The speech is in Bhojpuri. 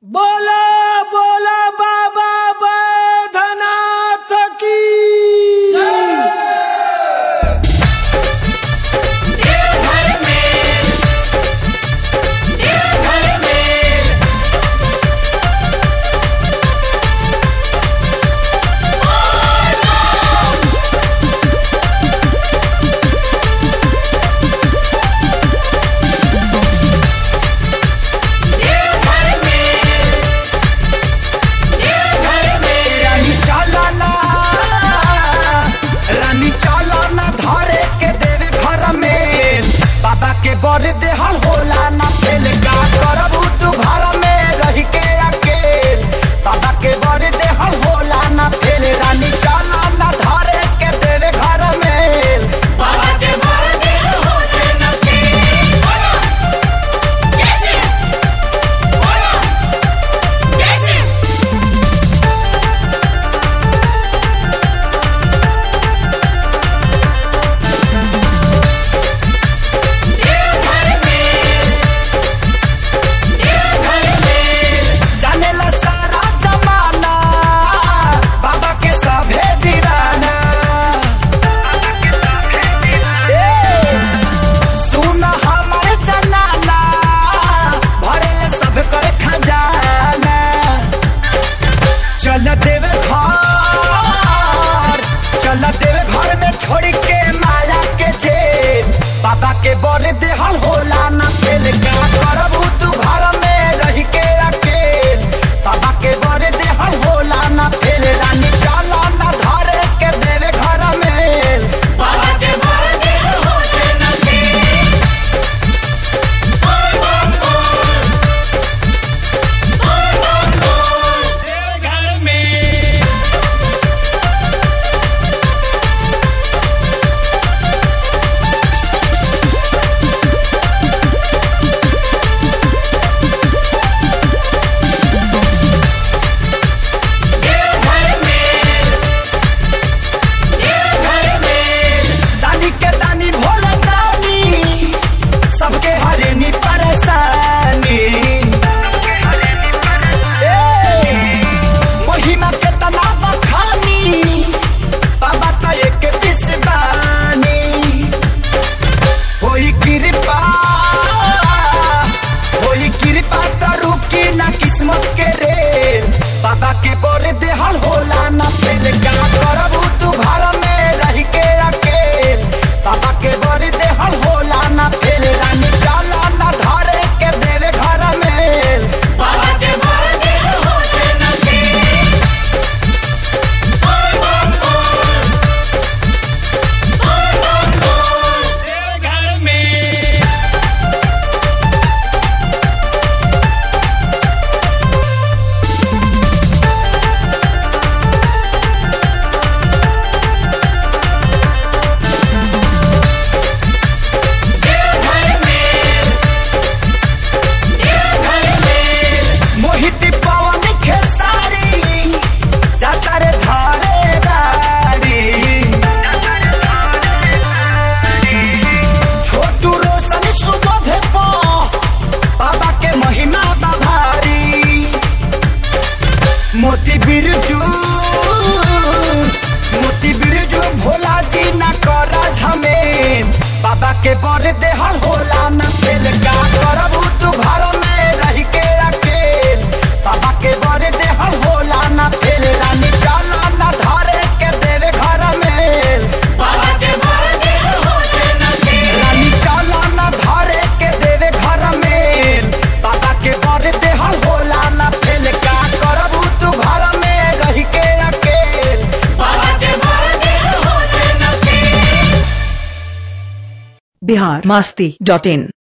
बोला बोला बाबा बैधनाथ की देवघर में देवघर में देवघर में देवघर में रानी चला ना रानी चला ना धरे के देवे घर में बाबा के बर देहल होला ना फेल का करबू तू घर में रह के अकेल बाबा के बर देहल होला ना फेल रानी चला ना धरे के देवे घर में बाबा के मर्दे होते न थे बोलो जैसे बोलो जैसे देवघर में देवघर में जानेला सारा जमाना बाबा के सभे दीवाना ए, सुन हमर जनाना भरेले सब कर खजाना चल देवे घर चल देवे घर में छोड़ के माया के जेल बाबा के बर देहल होला ना फेल का करबू तू घर में रह के अकेल बाबा के बर देहल होला ना फेल रानी चल ना धरे के देवे घर में बाबा के मर्दे होते न थे बोल बोल बोल बोल बोल बोल देवघर में देवघर में देवघर में दानी के दानी भोला दानी सबके हरेनी परेशानी ए, महिमा के तना बखानी बाबा तो एक पिसबानी होई कृपा होई कृपा तो रुकी ना किस्मत के रे बाबा के बोल देहल होला ना फेल का करबू तू घर में रह के अकेल बाबा के बोल देहल होला ना फेल रानी चला ना धरे के देवे घर में बाबा के मर्दे होते न थे बोल बोल बोल बोल बोल बोल देवघर में देवघर में देवघर में मोहित पवन खेसारी जाता रे धारे गाड़ी छोटू रोशन सुबोध पो बाबा के महिमा बभारी मोती बिरजू मोती बिरजू भोला जी ना करा झमेल बाबा के बर देहल होला ना फेल का करबू तू घर में रह के अकेल बाबा के बर देहल होला ना फेल रानी चला ना धरे के देवे घर में बाबा के मर्दे होते न थे रानी चला ना धरे के देवे घर में बाबा के बर देहल होला ना फेल का करबू तू घर में रह के अकेल बाबा के मर्दे होते न थे बिहार मस्ती डॉट इन